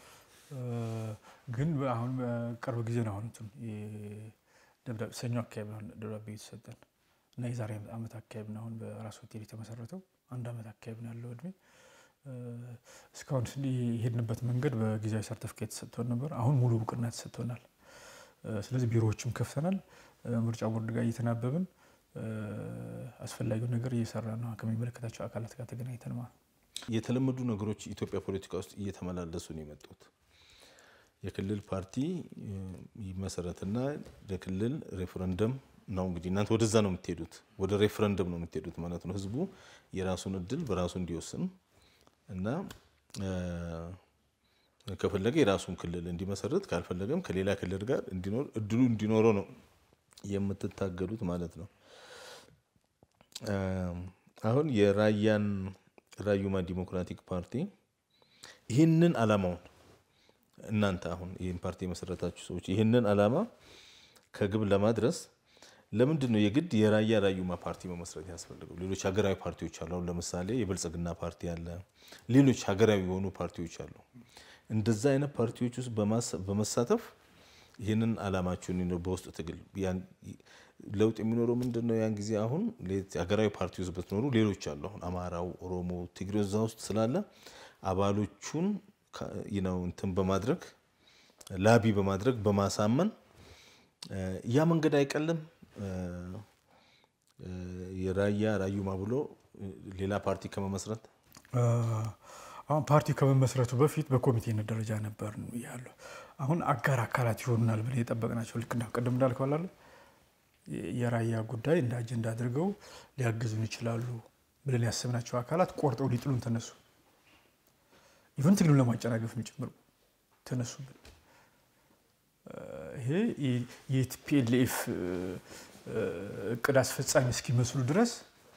ግን አሁን ቅርብ ጊዜ ነው። አሁን ደብዳቤ ሰኞ አካባቢ ነው ደብዳቤ የተሰጠን እና የዛሬ ዓመት አካባቢ ነው አሁን በራስ ሆቴል የተመሰረተው። አንድ ዓመት አካባቢ ነው ያለው እድሜ። እስካሁን የሄድንበት መንገድ በጊዜያዊ ሰርተፍኬት ተሰጥቶን ነበር። አሁን ሙሉ እውቅና ተሰጥቶናል። ስለዚህ ቢሮዎችም ከፍተናል። ምርጫ ቦርድ ጋር እየተናበብን አስፈላጊውን ነገር እየሰራ ነው ከሚመለከታቸው አካላት ጋር ተገናኝተን ማለት ነው። የተለመዱ ነገሮች ኢትዮጵያ ፖለቲካ ውስጥ እየተመላለሱ ነው የመጡት። የክልል ፓርቲ ይመሰረትና ለክልል ሬፈረንደም ነው እንግዲህ እናንተ ወደዛ ነው የምትሄዱት፣ ወደ ሬፈረንደም ነው የምትሄዱት ማለት ነው። ህዝቡ የራሱን እድል በራሱ እንዲወስን እና ከፈለገ የራሱን ክልል እንዲመሰርት ካልፈለገም ከሌላ ክልል ጋር እንዲኖር እድሉ እንዲኖረው ነው የምትታገሉት ማለት ነው። አሁን የራያን ራዩማ ዲሞክራቲክ ፓርቲ ይህንን አላማውን እናንተ አሁን ይህን ፓርቲ የመሰረታችሁ ሰዎች ይህንን አላማ ከግብ ለማድረስ ለምንድን ነው የግድ የራያ ራዩማ ፓርቲ መመስረት ያስፈልገው? ሌሎች ሀገራዊ ፓርቲዎች አሉ። አሁን ለምሳሌ የብልጽግና ፓርቲ አለ፣ ሌሎች ሀገራዊ የሆኑ ፓርቲዎች አሉ። እንደዛ አይነት ፓርቲዎች ውስጥ በመሳተፍ ይህንን አላማችሁን በውስጥ ትግል ለውጥ የሚኖረው ምንድን ነው? ያን ጊዜ አሁን ሀገራዊ ፓርቲ ውስጥ ብትኖሩ ሌሎች አሉ። አሁን አማራው፣ ኦሮሞ፣ ትግሬው እዛ ውስጥ ስላለ አባሎቹን ነው እንትን በማድረግ ላቢ በማድረግ በማሳመን ያ መንገድ አይቀልም። የራያ ራዩማ ብሎ ሌላ ፓርቲ ከመመስረት አሁን ፓርቲ ከመመስረቱ በፊት በኮሚቴነት ደረጃ ነበር ያለው። አሁን አጋር አካላት ይሆኑናል ብለን የጠበቅናቸው ልክ ቅድም እንዳልከው አላለ የራያ ጉዳይ እንደ አጀንዳ አድርገው ሊያግዙን ይችላሉ ብለን ያሰብናቸው አካላት ቆርጠው ሊጥሉን ተነሱ። ኢቨን ትግሉን ለማጨናገፍ ጭምር ተነሱብን። ይሄ የቲፒኤልኤፍ እቅድ አስፈጻሚ እስኪመስሉ ድረስ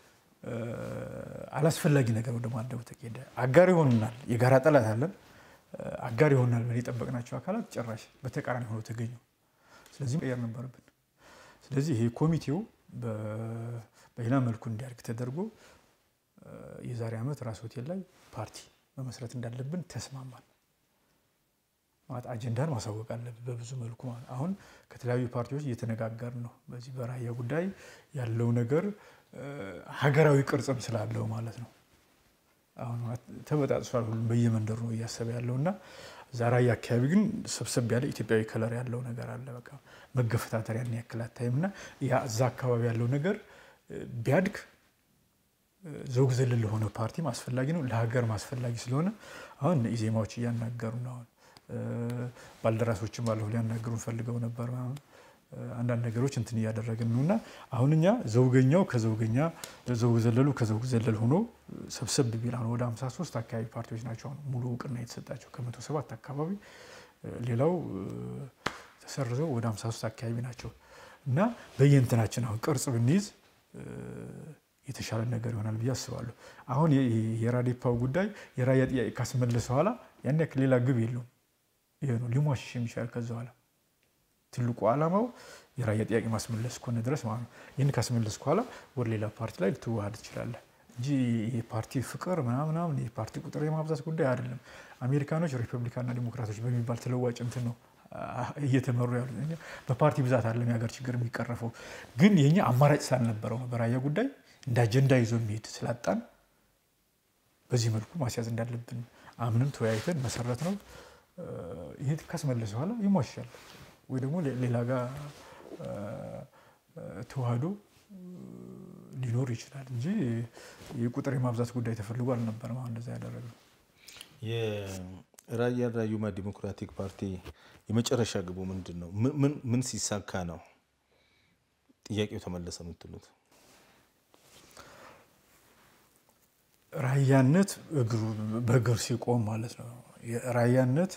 አላስፈላጊ ነገር ወደ ማድረጉ ተካሄደ። አጋር ይሆኑናል፣ የጋራ ጠላት አለን፣ አጋር ይሆኑናል ብለን የጠበቅናቸው አካላት ጭራሽ በተቃራኒ ሆኖ ተገኙ። ስለዚህ መቀየር ነበረብን። ስለዚህ ይሄ ኮሚቴው በሌላ መልኩ እንዲያድግ ተደርጎ የዛሬ ዓመት ራስ ሆቴል ላይ ፓርቲ መመስረት እንዳለብን ተስማማል። ማለት አጀንዳን ማሳወቅ አለብን በብዙ መልኩ ማለት አሁን ከተለያዩ ፓርቲዎች እየተነጋገር ነው። በዚህ በራያ ጉዳይ ያለው ነገር ሀገራዊ ቅርጽም ስላለው ማለት ነው። አሁን ተበጣጥሷል፣ ሁሉም በየመንደሩ ነው እያሰበ ያለው እና እዛ ራያ አካባቢ ግን ሰብሰብ ያለ ኢትዮጵያዊ ከለር ያለው ነገር አለ። በቃ መገፈታተር ያን ያክል አታይም እና ያ እዛ አካባቢ ያለው ነገር ቢያድግ ዘውግ ዘለል ለሆነ ፓርቲም አስፈላጊ ነው፣ ለሀገር አስፈላጊ ስለሆነ አሁን ኢዜማዎች እያናገሩ ነው። አሁን ባልደራሶችም ባለሁ ሊያናገሩን ፈልገው ነበር። አንዳንድ ነገሮች እንትን እያደረግን ነው እና አሁን እኛ ዘውገኛው ከዘውገኛ ዘውግ ዘለሉ ከዘውግ ዘለል ሆኖ ሰብሰብ ቢል አሁን ወደ 53 አካባቢ ፓርቲዎች ናቸው አሁን ሙሉ እውቅና የተሰጣቸው ከመቶ ሰባት አካባቢ ሌላው ተሰርዘው ወደ 53 አካባቢ ናቸው እና በየእንትናችን አሁን ቅርጽ ብንይዝ የተሻለ ነገር ይሆናል ብዬ አስባለሁ። አሁን የራዴፓው ጉዳይ የራያ ጥያቄ ካስመለሰ በኋላ ያን ያክል ሌላ ግብ የለውም። ይሄ ነው ሊሟሽሽ የሚሻል ከዛ በኋላ ትልቁ ዓላማው የራያ ጥያቄ ማስመለስ ከሆነ ድረስ ማለት ነው። ይህን ካስመለስ በኋላ ወደ ሌላ ፓርቲ ላይ ልትዋሃድ ትችላለህ። እንጂ የፓርቲ ፍቅር ምናምናምን የፓርቲ ቁጥር የማብዛት ጉዳይ አይደለም። አሜሪካኖች ሪፐብሊካንና ዲሞክራቶች በሚባል ተለዋጭ እንትን ነው እየተመሩ ያሉ። በፓርቲ ብዛት አይደለም የሀገር ችግር የሚቀረፈው። ግን የኛ አማራጭ ስላልነበረው ነው በራያ ጉዳይ እንደ አጀንዳ ይዞ የሚሄድ ስላጣን በዚህ መልኩ ማስያዝ እንዳለብን አምንም ተወያይተን መሰረት ነው። ይሄ ካስመለሰ በኋላ ይሟሻል ወይ ደግሞ ሌላ ጋር ተዋህዶ ሊኖር ይችላል እንጂ የቁጥር የማብዛት ጉዳይ ተፈልጎ አልነበረም። አሁን እንደዛ ያደረገው የራያ ራዩማ ዲሞክራቲክ ፓርቲ የመጨረሻ ግቡ ምንድን ነው? ምን ሲሳካ ነው ጥያቄው ተመለሰ የምትሉት? ራያነት በእግር ሲቆም ማለት ነው። ራያነት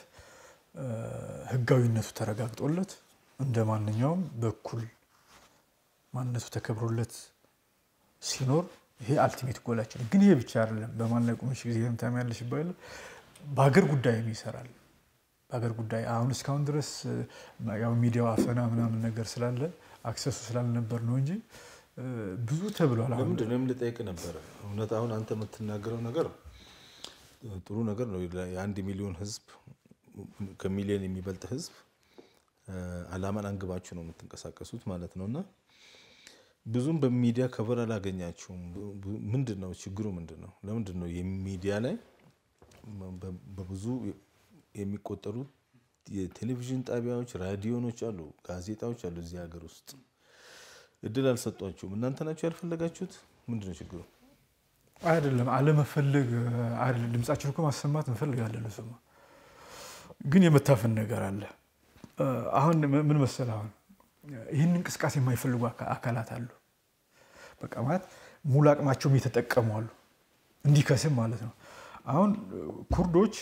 ህጋዊነቱ ተረጋግጦለት እንደ ማንኛውም በኩል ማንነቱ ተከብሮለት ሲኖር ይሄ አልቲሜት ጎላችን። ግን ይሄ ብቻ አይደለም። በማን ላይ ቁመሽ ጊዜ ታሚያለሽ ይባላል። በሀገር ጉዳይም ይሰራል። በሀገር ጉዳይ አሁን እስካሁን ድረስ ያው ሚዲያው አፈና ምናምን ነገር ስላለ አክሰሱ ስላልነበር ነው እንጂ ብዙ ተብሏል። አሁን ለምንድን ነው ልጠይቅ ነበረ። እውነት አሁን አንተ የምትናገረው ነገር ጥሩ ነገር ነው። የአንድ ሚሊዮን ህዝብ ከሚሊዮን የሚበልጥ ህዝብ አላማን አንግባችሁ ነው የምትንቀሳቀሱት ማለት ነው እና ብዙም በሚዲያ ከበር አላገኛችሁም። ምንድን ነው ችግሩ? ምንድን ነው? ለምንድን ነው የሚዲያ ላይ በብዙ የሚቆጠሩ የቴሌቪዥን ጣቢያዎች፣ ራዲዮኖች አሉ፣ ጋዜጣዎች አሉ እዚህ ሀገር ውስጥ እድል አልሰጧችሁም? እናንተ ናችሁ ያልፈለጋችሁት? ምንድን ነው ችግሩ? አይደለም አለመፈለግ አይደለም። ድምጻችን እኮ ማሰማት እንፈልጋለን። እሱማ ግን የመታፈን ነገር አለ። አሁን ምን መሰለህ አሁን ይህን እንቅስቃሴ የማይፈልጉ አካላት አሉ። በቃ ማለት ሙሉ አቅማቸውም እየተጠቀሙ አሉ፣ እንዲከስም ማለት ነው። አሁን ኩርዶች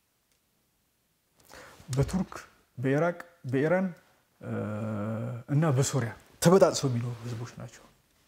በቱርክ በኢራቅ በኢራን እና በሶሪያ ተበጣጥሰው የሚኖሩ ህዝቦች ናቸው።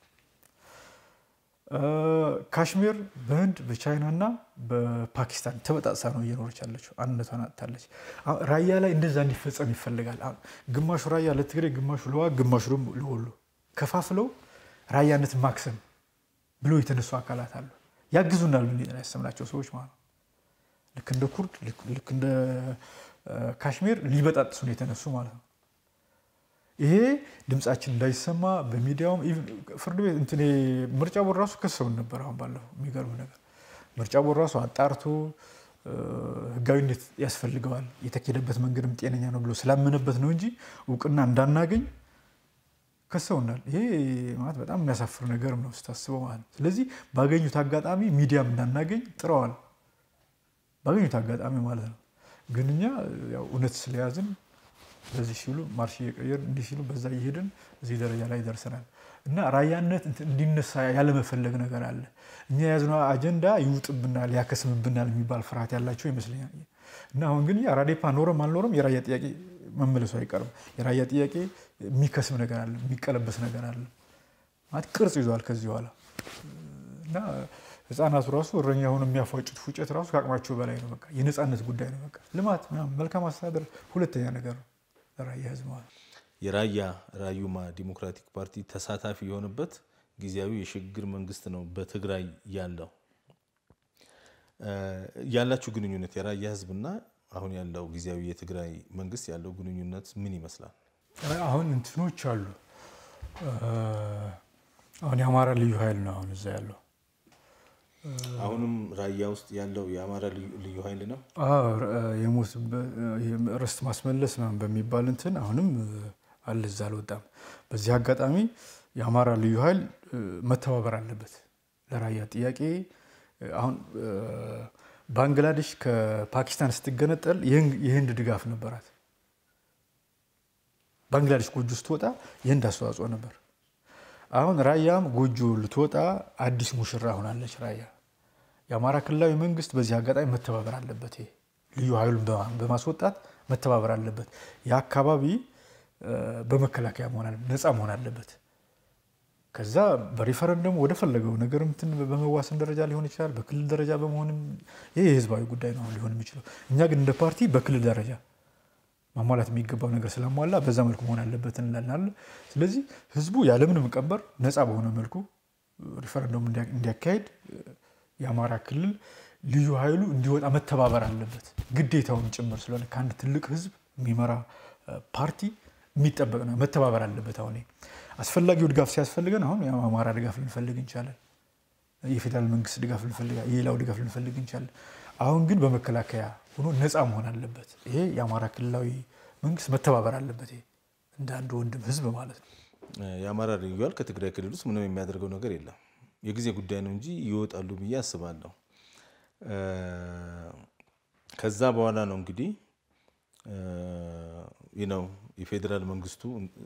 ካሽሚር በህንድ በቻይና እና በፓኪስታን ተበጣጥሳ ነው እየኖረች ያለችው። አንድነቷን አጥታለች። ራያ ላይ እንደዛ እንዲፈጸም ይፈልጋል። ግማሹ ራያ ለትግሬ፣ ግማሹ ለዋግ፣ ግማሹ ደግሞ ለወሎ ከፋፍለው ራያነት ማክሰም ብለው የተነሱ አካላት አሉ። ያግዙናል ብለን ያሰብናቸው ሰዎች ማለት ነው። ልክ እንደ ኩርድ ልክ እንደ ካሽሚር ሊበጣጥሱ ነው የተነሱ ማለት ነው። ይሄ ድምጻችን እንዳይሰማ በሚዲያውም ፍርድ ቤት እንትን ምርጫ ቦርድ ራሱ ከሰውን ነበር። አሁን ባለፈው የሚገርም ነገር ምርጫ ቦርድ ራሱ አጣርቶ ህጋዊነት ያስፈልገዋል የተኬደበት መንገድም ጤነኛ ነው ብሎ ስላመነበት ነው እንጂ እውቅና እንዳናገኝ ከሰውናል። ይሄ ማለት በጣም የሚያሳፍር ነገር ነው ስታስበው ማለት ነው። ስለዚህ ባገኙት አጋጣሚ ሚዲያም እንዳናገኝ ጥረዋል። ባገኙት አጋጣሚ ማለት ነው። ግን እኛ ያው እውነት ስለያዝን በዚህ ሲሉ ማርሽ እየቀየርን እንዲህ ሲሉ በዛ እየሄድን እዚህ ደረጃ ላይ ደርሰናል። እና ራያነት እንዲነሳ ያለመፈለግ ነገር አለ። እኛ የያዝነው አጀንዳ ይውጥብናል፣ ያከስምብናል የሚባል ፍርሃት ያላቸው ይመስለኛል። እና አሁን ግን ራዴፓ ኖረም አልኖረም የራያ ጥያቄ መመለሱ አይቀርም። የራያ ጥያቄ የሚከስም ነገር አለ፣ የሚቀለበስ ነገር አለ ማለት ቅርጽ ይዟል ከዚህ በኋላ እና ህፃናቱ ራሱ እረኛ ሆኖ የሚያፏጩት ፉጨት ራሱ ከአቅማቸው በላይ ነው። በቃ የነፃነት ጉዳይ ነው። በቃ ልማት ምናምን መልካም አስተዳደር ሁለተኛ ነገር ነው ለራያ ህዝብ ማለት የራያ ራዩማ ዲሞክራቲክ ፓርቲ ተሳታፊ የሆነበት ጊዜያዊ የሽግግር መንግስት ነው በትግራይ ያለው። ያላችሁ ግንኙነት የራያ ህዝብና አሁን ያለው ጊዜያዊ የትግራይ መንግስት ያለው ግንኙነት ምን ይመስላል? አሁን እንትኖች አሉ። አሁን የአማራ ልዩ ኃይል ነው አሁን እዛ ያለው አሁንም ራያ ውስጥ ያለው የአማራ ልዩ ኃይል ነው። የሞት ርስት ማስመለስ ምናምን በሚባል እንትን አሁንም አለ እዛ አልወጣም። በዚህ አጋጣሚ የአማራ ልዩ ኃይል መተባበር አለበት ለራያ ጥያቄ። አሁን ባንግላዴሽ ከፓኪስታን ስትገነጠል የህንድ ድጋፍ ነበራት። ባንግላዴሽ ጎጆ ስትወጣ የህንድ አስተዋጽኦ ነበር። አሁን ራያም ጎጆ ልትወጣ አዲስ ሙሽራ ሆናለች ራያ። የአማራ ክልላዊ መንግስት በዚህ አጋጣሚ መተባበር አለበት። ይሄ ልዩ ኃይሉን በማስወጣት መተባበር አለበት። የአካባቢ በመከላከያ ነፃ መሆን አለበት። ከዛ በሪፈረንደሙ ወደ ፈለገው ነገር እንትን በመዋሰን ደረጃ ሊሆን ይችላል። በክልል ደረጃ በመሆንም ይህ የህዝባዊ ጉዳይ ነው ሊሆን የሚችለው። እኛ ግን እንደ ፓርቲ በክልል ደረጃ ማሟላት የሚገባው ነገር ስለሟላ በዛ መልኩ መሆን አለበት እንላለን። ስለዚህ ህዝቡ ያለምንም ቀንበር ነፃ በሆነ መልኩ ሪፈረንደም እንዲያካሄድ የአማራ ክልል ልዩ ኃይሉ እንዲወጣ መተባበር አለበት፣ ግዴታውን ጭምር ስለሆነ ከአንድ ትልቅ ህዝብ የሚመራ ፓርቲ የሚጠበቅ ነው። መተባበር አለበት። አሁን አስፈላጊው ድጋፍ ሲያስፈልገን አሁን የአማራ ድጋፍ ልንፈልግ እንችላለን። የፌዴራል መንግስት ድጋፍ ልንፈልግ፣ የሌላው ድጋፍ ልንፈልግ እንችላለን። አሁን ግን በመከላከያ ሆኖ ነፃ መሆን አለበት። ይሄ የአማራ ክልላዊ መንግስት መተባበር አለበት። ይሄ እንደ አንድ ወንድም ህዝብ ማለት ነው። የአማራ ልዩ ኃይል ከትግራይ ክልል ውስጥ ምንም የሚያደርገው ነገር የለም። የጊዜ ጉዳይ ነው እንጂ ይወጣሉ ብዬ አስባለሁ። ከዛ በኋላ ነው እንግዲህ ነው የፌዴራል መንግስቱ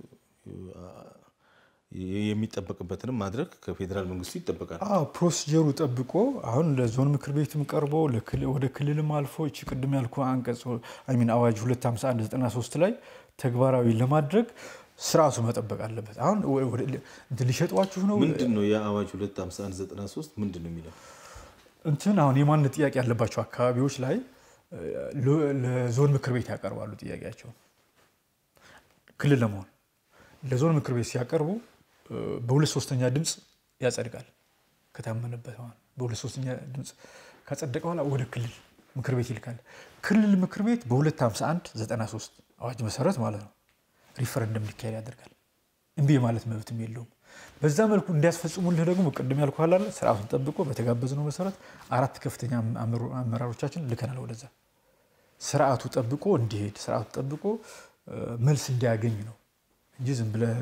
የሚጠበቅበትንም ማድረግ ከፌዴራል መንግስቱ ይጠበቃል። ፕሮሲጀሩ ጠብቆ አሁን ለዞን ምክር ቤትም ቀርቦ ወደ ክልልም አልፎ እቺ ቅድም ያልኩ አንቀጽ ሚን አዋጅ 25193 ላይ ተግባራዊ ለማድረግ ስርዓቱ መጠበቅ አለበት። አሁን ሊሸጧችሁ ነው ምንድን ነው የአዋጅ 25193 ምንድን ነው የሚለው? እንትን አሁን የማንነት ጥያቄ ያለባቸው አካባቢዎች ላይ ለዞን ምክር ቤት ያቀርባሉ ጥያቄያቸውን ክልል ለመሆን ለዞን ምክር ቤት ሲያቀርቡ በሁለት ሶስተኛ ድምፅ ያጸድቃል። ከታመነበት በሁለት ሶስተኛ ድምፅ ካጸደቀ በኋላ ወደ ክልል ምክር ቤት ይልካል። ክልል ምክር ቤት በ251 93 አዋጅ መሰረት ማለት ነው ሪፈረንደም እንዲካሄድ ያደርጋል። እምቢ ማለት መብትም የለውም። በዛ መልኩ እንዲያስፈጽሙልህ ደግሞ ቅድም ያልኩህ አለ ስርዓቱን ጠብቆ በተጋበዝነው መሰረት አራት ከፍተኛ አመራሮቻችን ልከናል ወደዛ ስርዓቱ ጠብቆ እንዲሄድ ስርዓቱ ጠብቆ መልስ እንዲያገኝ ነው እንጂ ዝም ብለህ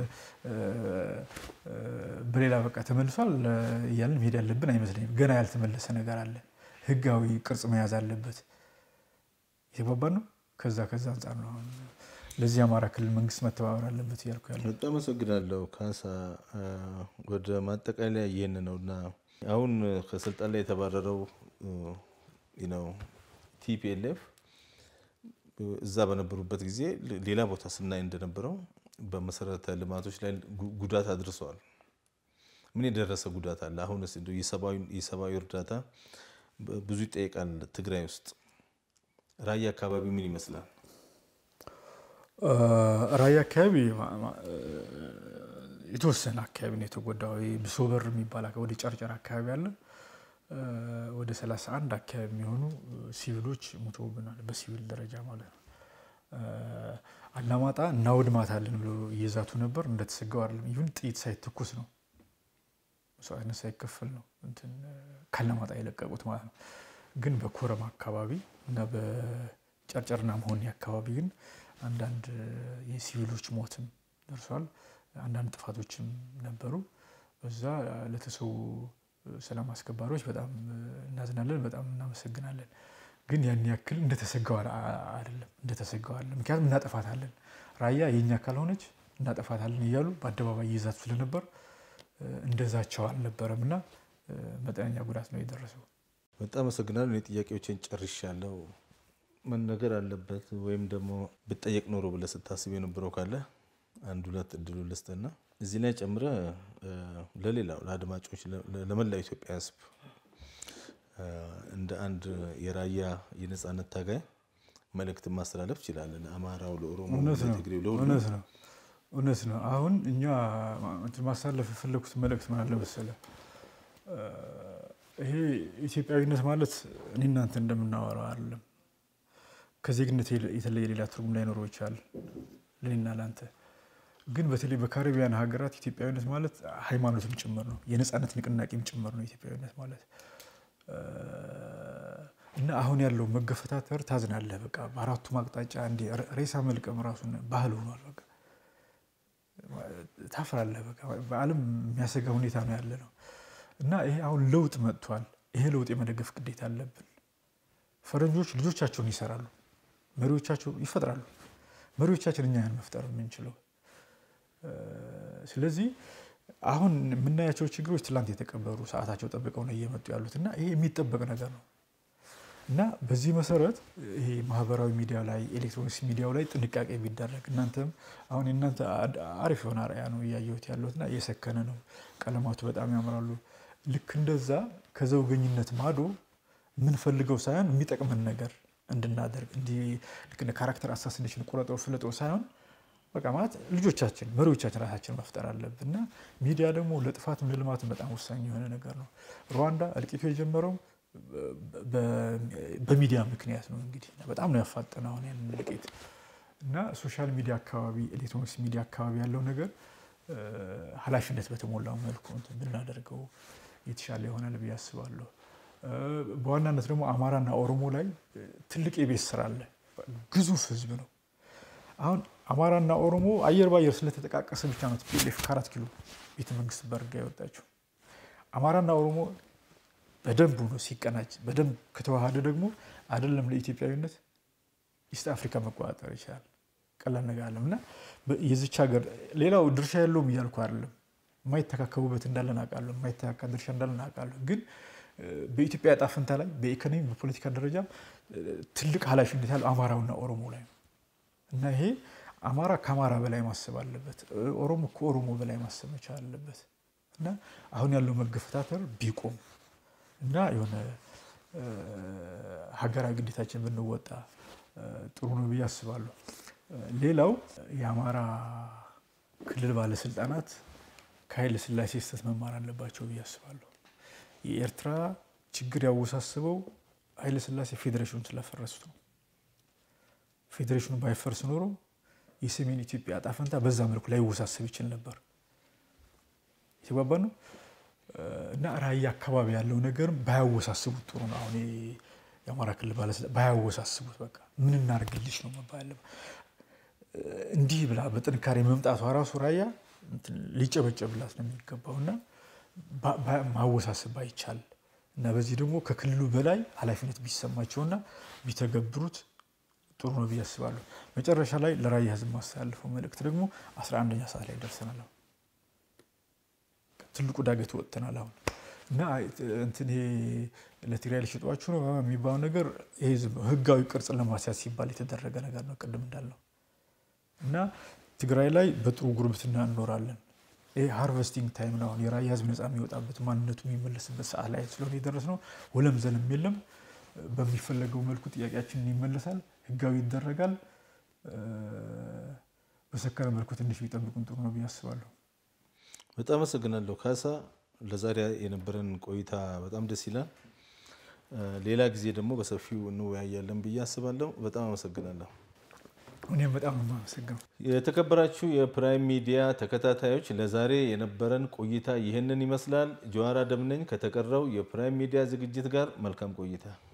በሌላ በቃ ተመልሷል እያለን መሄድ ያለብን አይመስለኝም። ገና ያልተመለሰ ነገር አለ። ህጋዊ ቅርጽ መያዝ አለበት። የተግባባን ነው። ከዛ ከዛ አንጻር ነው ለዚህ የአማራ ክልል መንግስት መተባበር አለበት እያልኩ ያለ። በጣም አመሰግናለሁ ካሳ። ወደ ማጠቃለያ ይህን ነው እና አሁን ከስልጣን ላይ የተባረረው ነው ቲፒኤልኤፍ እዛ በነበሩበት ጊዜ ሌላ ቦታ ስናይ እንደነበረው በመሰረተ ልማቶች ላይ ጉዳት አድርሰዋል። ምን የደረሰ ጉዳት አለ? አሁንስ የሰብአዊ እርዳታ ብዙ ይጠይቃል። ትግራይ ውስጥ ራያ አካባቢ ምን ይመስላል? ራያ አካባቢ የተወሰነ አካባቢ ነው የተጎዳው። ብሶበር የሚባል ወደ ጨርጨር አካባቢ አለ። ወደ 31 አካባቢ የሚሆኑ ሲቪሎች ሞተውብናል፣ በሲቪል ደረጃ ማለት ነው። አላማጣ እናወድማታለን ብሎ እየዛቱ ነበር። እንደተሰጋው አይደለም። ይሁን ጥይት ሳይተኩስ ነው መስዋዕትነት ሳይከፈል ነው እንትን ካላማጣ የለቀቁት ማለት ነው። ግን በኮረም አካባቢ እና በጨርጨርና መሆኒ አካባቢ ግን አንዳንድ የሲቪሎች ሞትም ደርሷል። አንዳንድ ጥፋቶችም ነበሩ። በዛ ለተሰዉ ሰላም አስከባሪዎች በጣም እናዝናለን፣ በጣም እናመሰግናለን። ግን ያን ያክል እንደተሰጋው አይደለም፣ እንደተሰጋው አይደለም። ምክንያቱም እናጠፋታለን፣ ራያ የኛ ካልሆነች እናጠፋታለን እያሉ በአደባባይ ይይዛቱ ስለነበር እንደዛቸው አልነበረም እና መጠነኛ ጉዳት ነው የደረሰው። በጣም አመሰግናለሁ። እኔ ጥያቄዎችን ጨርሻለሁ። መነገር አለበት ወይም ደግሞ ብጠየቅ ኖሮ ብለህ ስታስብ የነበረው ካለ አንድ ሁለት እድሉ ልስጥና እዚህ ላይ ጨምረ ለሌላው ለአድማጮች ለመላው ኢትዮጵያ ሕዝብ እንደ አንድ የራያ የነጻነት ታጋይ መልእክት ማስተላለፍ ይችላለን። ለአማራው፣ ለኦሮሞ፣ ለትግሬው፣ ለሁሉ እውነት ነው እውነት ነው። አሁን እኛ ማሳለፍ የፈለኩት መልእክት ምን አለ መሰለህ፣ ይሄ ኢትዮጵያዊነት ማለት እኔ እናንተ እንደምናወራው አይደለም። ከዜግነት የተለየ ሌላ ትርጉም ላይኖረው ይችላል ለእኔና ለአንተ። ግን በተለይ በካሪቢያን ሀገራት ኢትዮጵያዊነት ማለት ሃይማኖትም ጭምር ነው፣ የነፃነት ንቅናቄም ጭምር ነው ኢትዮጵያዊነት ማለት እና አሁን ያለው መገፈታተር ታዝናለህ። በቃ በአራቱም አቅጣጫ እንደ ሬሳ መልቀም ራሱን ባህል ሆኗል። በቃ ታፍራለህ። በቃ በዓለም የሚያሰጋ ሁኔታ ነው ያለ ነው እና ይሄ አሁን ለውጥ መጥቷል። ይሄ ለውጥ የመደገፍ ግዴታ አለብን። ፈረንጆች ልጆቻቸውን ይሰራሉ፣ መሪዎቻቸው ይፈጥራሉ። መሪዎቻችን እኛ ያን መፍጠር የምንችለው ስለዚህ አሁን የምናያቸው ችግሮች ትላንት የተቀበሩ ሰዓታቸው ጠብቀው ነው እየመጡ ያሉት እና ይሄ የሚጠበቅ ነገር ነው እና በዚህ መሰረት ይሄ ማህበራዊ ሚዲያ ላይ ኤሌክትሮኒክስ ሚዲያው ላይ ጥንቃቄ ቢደረግ እናንተም አሁን የእናንተ አሪፍ የሆነ አርአያ ነው እያየሁት ያለሁት እና እየሰከነ ነው። ቀለማቱ በጣም ያምራሉ። ልክ እንደዛ ከዘውገኝነት ማዶ የምንፈልገው ሳይሆን የሚጠቅመን ነገር እንድናደርግ እንዲህ ካራክተር አሳሲኔሽን ቁረጠው ፍለጠው ሳይሆን በቃ ማለት ልጆቻችን መሪዎቻችን ራሳችን መፍጠር አለብን እና ሚዲያ ደግሞ ለጥፋትም ለልማትም በጣም ወሳኝ የሆነ ነገር ነው። ሩዋንዳ እልቂቱ የጀመረው በሚዲያ ምክንያት ነው። እንግዲህ በጣም ነው ያፋጠነ አሁን ያንን እልቂት እና ሶሻል ሚዲያ አካባቢ ኤሌክትሮኒክስ ሚዲያ አካባቢ ያለው ነገር ኃላፊነት በተሞላው መልኩ እንትን ብናደርገው የተሻለ ይሆናል ብዬ አስባለሁ። በዋናነት ደግሞ አማራና ኦሮሞ ላይ ትልቅ የቤት ስራ አለ። ግዙፍ ህዝብ ነው። አሁን አማራና ኦሮሞ አየር ባየር ስለተጠቃቀሰ ብቻ ነው ቲፒኤልኤፍ ከአራት ኪሎ ቤተ መንግስት በርጋ የወጣችው። አማራና ኦሮሞ በደንብ ነው ሲቀናጅ፣ በደንብ ከተዋሃደ ደግሞ አይደለም ለኢትዮጵያዊነት ኢስት አፍሪካ መቆጣጠር ይችላል። ቀላል ነገር አለም እና የዚች ሀገር ሌላው ድርሻ የለውም እያልኩ አይደለም። የማይተካከቡበት እንዳለን አውቃለሁ። የማይተካካ ድርሻ እንዳለን አውቃለሁ። ግን በኢትዮጵያ ዕጣ ፈንታ ላይ በኢኮኖሚ በፖለቲካ ደረጃ ትልቅ ኃላፊነት ያለው አማራውና ኦሮሞ ላይ ነው እና ይሄ አማራ ከአማራ በላይ ማሰብ አለበት። ኦሮሞ ከኦሮሞ በላይ ማሰብ መቻል አለበት እና አሁን ያለው መገፈታተር ቢቆም እና የሆነ ሀገራዊ ግዴታችን ብንወጣ ጥሩ ነው ብዬ አስባለሁ። ሌላው የአማራ ክልል ባለስልጣናት ከኃይለ ሥላሴ ስህተት መማር አለባቸው ብዬ አስባለሁ። የኤርትራ ችግር ያወሳስበው ኃይለ ሥላሴ ፌዴሬሽኑን ስላፈረሱት ነው። ፌዴሬሽኑ ባይፈርስ ኖሮ የሰሜን ኢትዮጵያ ዕጣ ፈንታ በዛ መልኩ ላይወሳሰብ ይችል ነበር። የተግባባ ነው እና ራያ አካባቢ ያለው ነገርም ባያወሳስቡት ጥሩ ነው። አሁን የአማራ ክልል ባለስልጣን ባያወሳስቡት በቃ ምን እናደርግልሽ ነው መባል እንዲህ ብላ በጥንካሬ መምጣቷ ራሱ ራያ ሊጨበጨብላት ነው የሚገባው እና ማወሳሰብ ባይቻል እና በዚህ ደግሞ ከክልሉ በላይ ኃላፊነት ቢሰማቸውና ቢተገብሩት ጥሩ ነው ብዬ አስባለሁ። መጨረሻ ላይ ለራያ ሕዝብ ማስተላለፈው መልእክት ደግሞ አስራ አንደኛ ሰዓት ላይ ደርሰናል። አሁን ትልቁ ዳገት ወጥተናል። አሁን እና እንትን ይሄ ለትግራይ ሊሸጧችሁ ነው የሚባለው ነገር ይሄ ህጋዊ ቅርጽ ለማስያዝ ሲባል የተደረገ ነገር ነው። ቅድም እንዳለው እና ትግራይ ላይ በጥሩ ጉርብትና እንኖራለን። ይሄ ሃርቨስቲንግ ታይም ነው። አሁን የራያ ህዝብ ነፃ የሚወጣበት ማንነቱ የሚመለስበት ሰዓት ላይ ስለሆነ የደረስ ነው። ወለም ዘለም የለም። በሚፈለገው መልኩ ጥያቄያችንን ይመለሳል፣ ህጋዊ ይደረጋል። በሰከረ መልኩ ትንሽ ቢጠብቁን ጥሩ ነው ብዬ አስባለሁ። በጣም አመሰግናለሁ ካሳ። ለዛሬ የነበረን ቆይታ በጣም ደስ ይላል። ሌላ ጊዜ ደግሞ በሰፊው እንወያያለን ብዬ አስባለሁ። በጣም አመሰግናለሁ። እኔም በጣም ነው የማመሰግነው። የተከበራችሁ የፕራይም ሚዲያ ተከታታዮች ለዛሬ የነበረን ቆይታ ይህንን ይመስላል። ጀዋር አደም ነኝ ከተቀረው የፕራይም ሚዲያ ዝግጅት ጋር መልካም ቆይታ